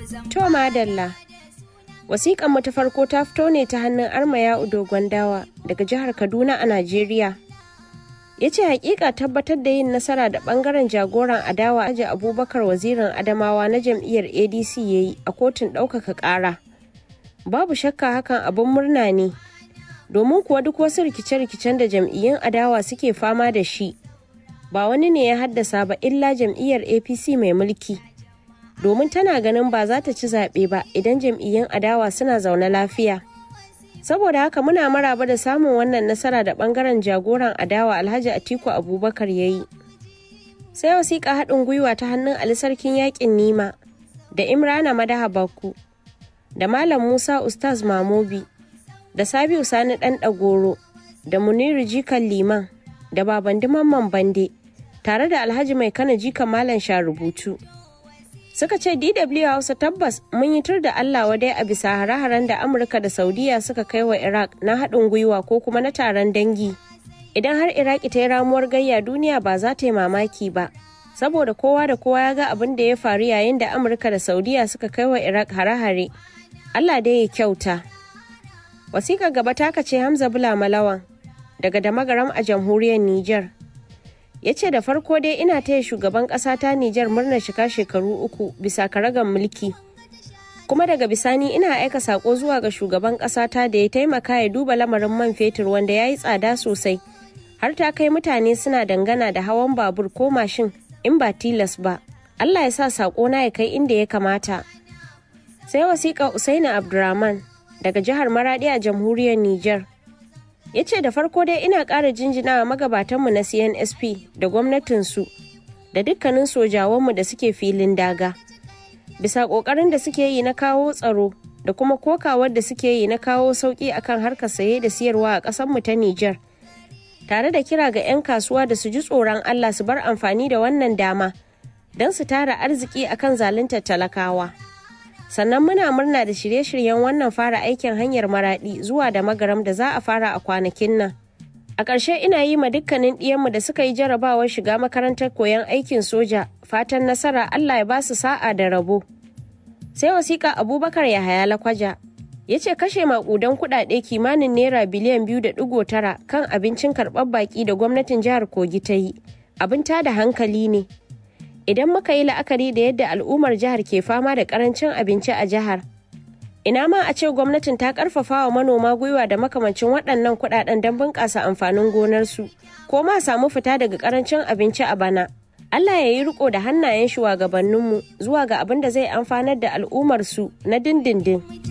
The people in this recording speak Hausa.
To madalla. Wasiƙan mu ta farko ta fito ne ta hannun Armaya Dogon Dawa daga jihar Kaduna a Najeriya. Ya ce hakika tabbatar da yin nasara da bangaren jagoran adawa aji Abubakar wazirin Adamawa na jam'iyyar ADC ya yi a kotun ɗaukaka ƙara. Babu shakka hakan abin murna ne. Domin kuwa duk wasu rikice-rikicen da jam'iyyun adawa suke fama da shi. Ba wani ne ya haddasa ba illa jam'iyyar APC mai mulki. domin tana ganin ba za ta ci zaɓe ba idan jam'iyyun adawa suna zaune lafiya. Saboda haka muna maraba da samun wannan nasara da ɓangaren jagoran adawa Alhaji Atiku Abubakar ya yi. Sai wasiƙa haɗin gwiwa ta hannun Ali Sarkin Yaƙin Nima da Imrana Madaha Bakku da Malam Musa Ustaz Mamobi da Sabiu Sani Ɗan Ɗagoro da Muniru Jikan Liman da Babandi Mamman Bande tare da Alhaji Mai Kana Jikan Malam Sharubutu. suka ce DW Hausa tabbas mun yi tur da Allah wadai a bisa hare-haren da Amurka da Saudiya suka kai wa Iraq na haɗin gwiwa ko kuma na taron dangi. Idan har Iraki ta yi ramuwar gayya duniya ba za ta yi mamaki ba. Saboda kowa da kowa ya ga abin da ya faru yayin da Amurka da Saudiya suka kai wa Iraq hare-hare. Allah dai ya kyauta. Wasiƙar gaba ta ce Hamza Bula Malawan daga Damagaram a jamhuriyar Nijar. ya ce da farko dai ina taya shugaban ƙasa ta Nijar murnar shiga shekaru uku bisa karagan mulki. Kuma daga bisani ina aika sako zuwa ga shugaban ƙasa ta da ya taimaka ya duba lamarin man fetur wanda ya yi tsada sosai. Har ta kai mutane suna dangana da hawan babur ko mashin in ba tilas ba. Allah ya sa sako na ya kai inda ya kamata. Sai wasiƙa Usaini Abdurrahman daga jihar Maradi a jamhuriyar Nijar. ya ce da farko dai ina ƙara jinjinawa magabatanmu na cnsp da gwamnatinsu da dukkanin sojawanmu da suke filin daga bisa ƙoƙarin da suke yi na kawo tsaro da kuma kokawar da suke yi na kawo sauƙi akan harkar saye da siyarwa a ƙasarmu ta Nijar. tare da kira ga 'yan kasuwa da su ji tsoron Allah su bar amfani da wannan dama don su tara arziki akan zaluntar talakawa. sannan muna murna da shirye-shiryen wannan fara aikin hanyar maraɗi zuwa da magaram da za a fara a kwanakin nan. A ƙarshe ina yi ma dukkanin ɗiyanmu da suka yi jarabawar shiga makarantar koyon aikin soja fatan nasara Allah ya ba su sa'a da rabo. Sai wasiƙa Abubakar Yahaya Lakwaja ya ce kashe maƙudan kuɗaɗe kimanin naira biliyan biyu da ɗigo tara kan abincin karɓar baƙi da gwamnatin jihar Kogi ta yi. Abin tada hankali ne. idan muka yi la'akari da yadda al'ummar jihar ke fama da karancin abinci a jihar ina ma a ce gwamnatin ta karfafa wa manoma gwiwa da makamancin waɗannan kuɗaɗen don bunƙasa amfanin gonarsu ko ma samu fita daga karancin abinci a bana Allah ya yi riko da hannayen shugabanninmu zuwa ga abin da zai amfanar da al'ummarsu na dindindin.